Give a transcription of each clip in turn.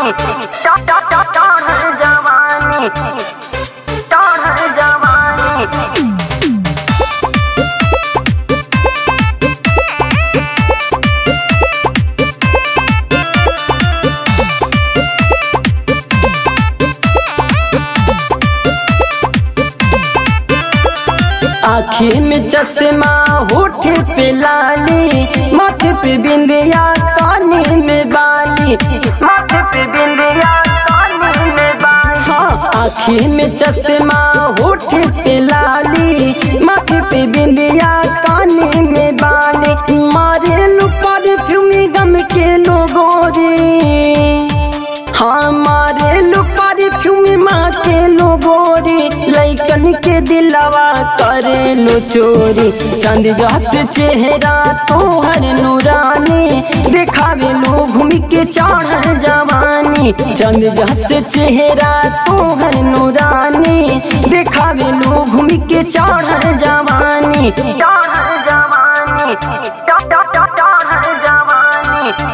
जवानी चढ़ल जवानी चढ़ल जवानी आँखी में चश्मा होठ पे लाली माथे पे बिंदिया कानी में बाली माथे पे बिंदिया कानी में बाई हाँ आँखी में चश्मा होठ पे लाली माथे पे बिंदिया कानी में बाली मारे लू परफ्यूमी गम के लोगों रे हाँ मारे लू परफ्यूमी माँ के लोगों रे लैकन के दिलवा करे लो चोरी चंद जस चेहरा तोहर नूरानी देखावे लो घूम के चढ़ल जवानी चंद जस चेहरा तोहर नूरानी देखावे लो घूम के चढ़ल जवानी चढ़ल जवानी चढ़ल जवानी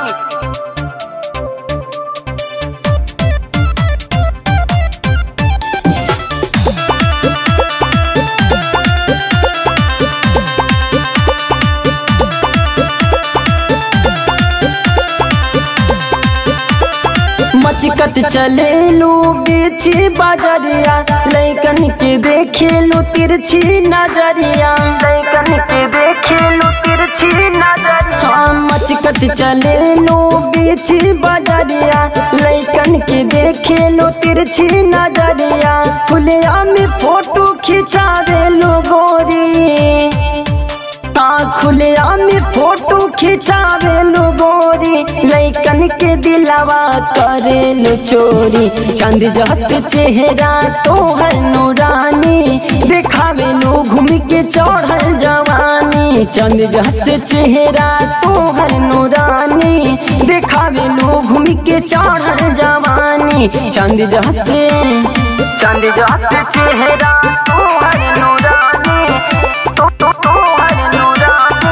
मचकत चले लो बेची बाजरिया लैकन के देखे लो तिरछी नजरिया लैकन के देखे लो तिरछी नजरिया हाँ मचकत चले लो बेची बाजरिया लैकन के देखे लो तिरछी नजरिया खुलिया में फोटो खिंचावे लो गोरी हाँ खुलिया में फोटो खिंचावे लो गोरी लैकन के दिलवा करे लो चोरी चंद जस चेहरा तोहर नूरानी देखावे लो घूम के चढ़ल जवानी चंद जस चेहरा तोहर नूरानी देखावे लो घूम के चढ़ल जवानी चंद जस चंद जस चेहरा तोहर नूरानी तो तो तोहर नूरानी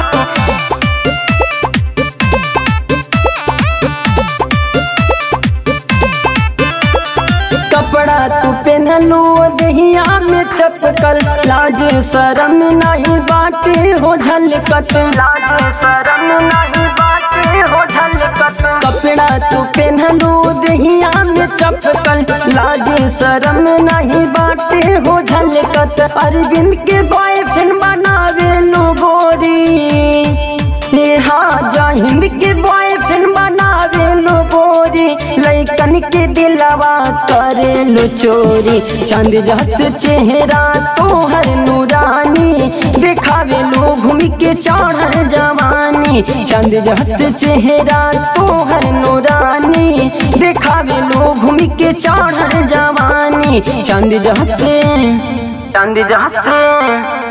कपड़ा तू पहनलो दहिया में चपकल लाज शरम नहीं बाटे हो झलकत लाज शरम नहीं बाटे हो झलकत कपड़ा तू पहनलो दहिया में चपकल लाज शरम नहीं बाटे हो झलकत अरविंद के बॉयफ्रेंड बनावे लो गोरी हे हाँ जा हिंद के बॉयफ्रेंड बनावे लो गोरी लैकन के दिलवा करे लो चोरी चंद जस चेहरा तोहर नूरानी देखावे लो घूम के चढ़ल जवानी चंद जस चेहरा तोहर नूरानी देखावे लो घूम के चढ़ल जवानी चंद जस चंद जस